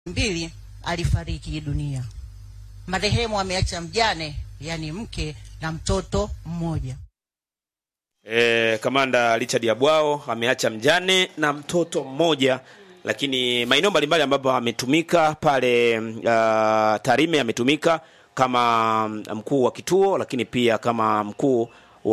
mbili alifariki dunia. Marehemu ameacha mjane, yani mke na mtoto mmoja. E, kamanda Richard Yabwao ameacha mjane na mtoto mmoja, lakini maeneo mbalimbali ambapo ametumika pale uh, Tarime ametumika kama mkuu wa kituo, lakini pia kama mkuu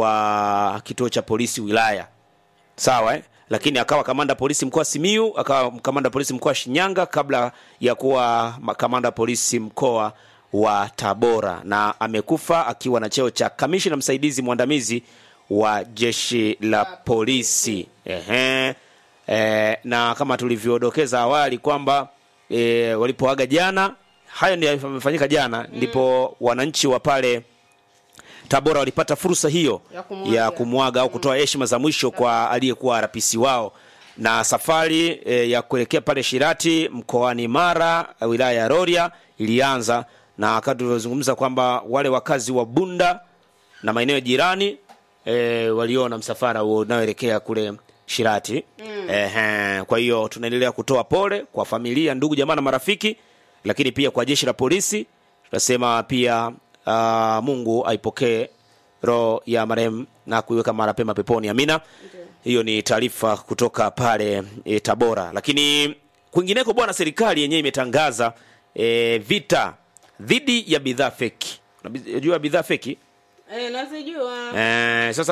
wa kituo cha polisi wilaya, sawa eh? Lakini akawa kamanda polisi mkoa Simiu, akawa kamanda polisi mkoa Shinyanga kabla ya kuwa ma- kamanda polisi mkoa wa Tabora, na amekufa akiwa na cheo cha kamishna msaidizi mwandamizi wa jeshi la polisi. Ehe. E, na kama tulivyodokeza awali kwamba e, walipoaga jana, hayo ndio yamefanyika jana, ndipo wananchi wa pale Tabora walipata fursa hiyo Ya kumwaga. ya kumwaga au kutoa heshima za mwisho kwa aliyekuwa RPC wao, na safari e, ya kuelekea pale Shirati mkoani Mara wilaya ya Rorya ilianza, na wakati tulivyozungumza kwamba wale wakazi wa Bunda na maeneo jirani e, waliona msafara huo unaoelekea kule Shirati mm. Ehe, kwa hiyo tunaendelea kutoa pole kwa familia, ndugu, jamaa na marafiki, lakini pia kwa jeshi la polisi tunasema pia uh, Mungu aipokee roho ya marehemu na kuiweka mara pema peponi, amina. Hiyo ni taarifa kutoka pale e, Tabora. Lakini kwingineko, bwana, serikali yenyewe imetangaza e, vita dhidi ya bidhaa feki. Unajua bidhaa feki Eh, nazijua. Eh, sasa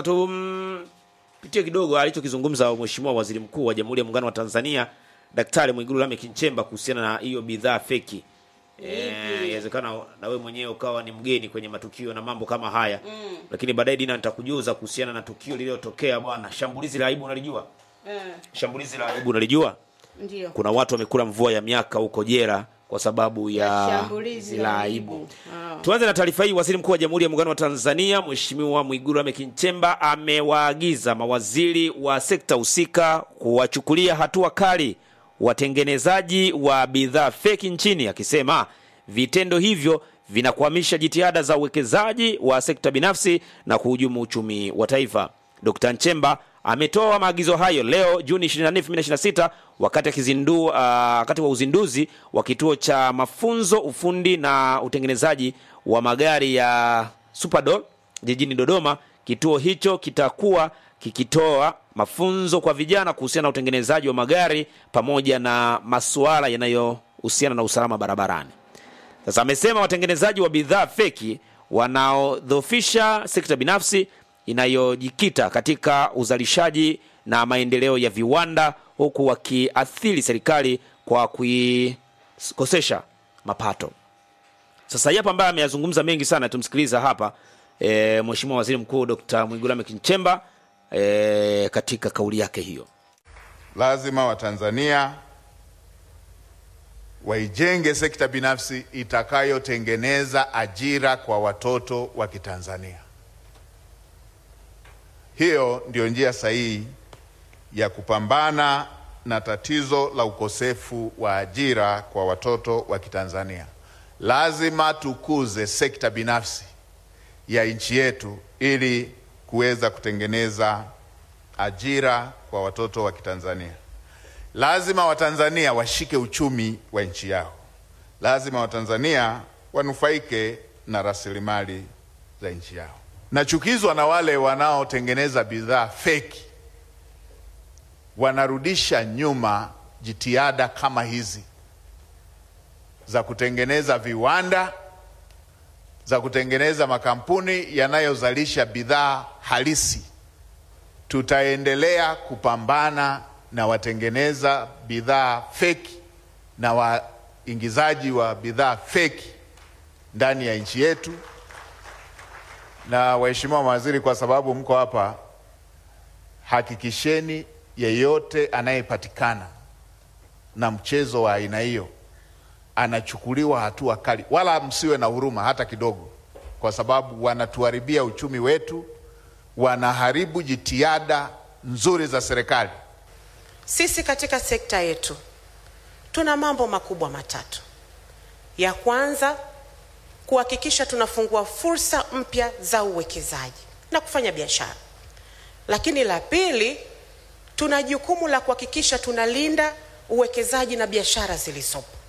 tupitie kidogo alichokizungumza Mheshimiwa Waziri Mkuu wa Jamhuri ya Muungano wa Tanzania Daktari Mwigulu Lameck Nchemba kuhusiana na hiyo bidhaa feki. Eh, inawezekana na wewe mwenyewe ukawa ni mgeni kwenye matukio na mambo kama haya mm. Lakini baadaye Dina nitakujuza kuhusiana na tukio lililotokea bwana, shambulizi la aibu unalijua? Eh, Shambulizi la aibu unalijua? ndio. Kuna watu wamekula mvua ya miaka huko jera kwa sababu ya Shambulizi la aibu. Ah. Tuanze na taarifa hii. Waziri Mkuu wa Jamhuri ya Muungano wa Tanzania Mheshimiwa Mwigulu Lameck Nchemba amewaagiza mawaziri wa sekta husika kuwachukulia hatua kali watengenezaji wa bidhaa feki nchini, akisema vitendo hivyo vinakwamisha jitihada za uwekezaji wa sekta binafsi na kuhujumu uchumi wa taifa. Dkt. Nchemba ametoa maagizo hayo leo Juni 24, 2026 wakati akizindua uh, wakati wa uzinduzi wa kituo cha mafunzo ufundi na utengenezaji wa magari ya Superdol jijini Dodoma. Kituo hicho kitakuwa kikitoa mafunzo kwa vijana kuhusiana na utengenezaji wa magari pamoja na masuala yanayohusiana na usalama barabarani. Sasa amesema watengenezaji wa bidhaa feki wanaodhofisha sekta binafsi inayojikita katika uzalishaji na maendeleo ya viwanda huku wakiathiri serikali kwa kuikosesha mapato. Sasa hapa ambaye ameyazungumza mengi sana, tumsikiliza hapa e, Mheshimiwa Waziri Mkuu Dr. Mwigulu Lameck Nchemba e, katika kauli yake hiyo. Lazima Watanzania waijenge sekta binafsi itakayotengeneza ajira kwa watoto wa Kitanzania. Hiyo ndio njia sahihi ya kupambana na tatizo la ukosefu wa ajira kwa watoto wa Kitanzania. Lazima tukuze sekta binafsi ya nchi yetu ili kuweza kutengeneza ajira kwa watoto wa Kitanzania. Lazima Watanzania washike uchumi wa nchi yao. Lazima Watanzania wanufaike na rasilimali za nchi yao. Nachukizwa na wale wanaotengeneza bidhaa feki, wanarudisha nyuma jitihada kama hizi za kutengeneza viwanda, za kutengeneza makampuni yanayozalisha bidhaa halisi. Tutaendelea kupambana na watengeneza bidhaa feki na waingizaji wa bidhaa feki ndani ya nchi yetu. Na waheshimiwa mawaziri, kwa sababu mko hapa, hakikisheni yeyote anayepatikana na mchezo wa aina hiyo anachukuliwa hatua kali, wala msiwe na huruma hata kidogo, kwa sababu wanatuharibia uchumi wetu, wanaharibu jitihada nzuri za serikali. Sisi katika sekta yetu tuna mambo makubwa matatu. Ya kwanza, kuhakikisha tunafungua fursa mpya za uwekezaji na kufanya biashara. Lakini la pili, tuna jukumu la kuhakikisha tunalinda uwekezaji na biashara zilizopo.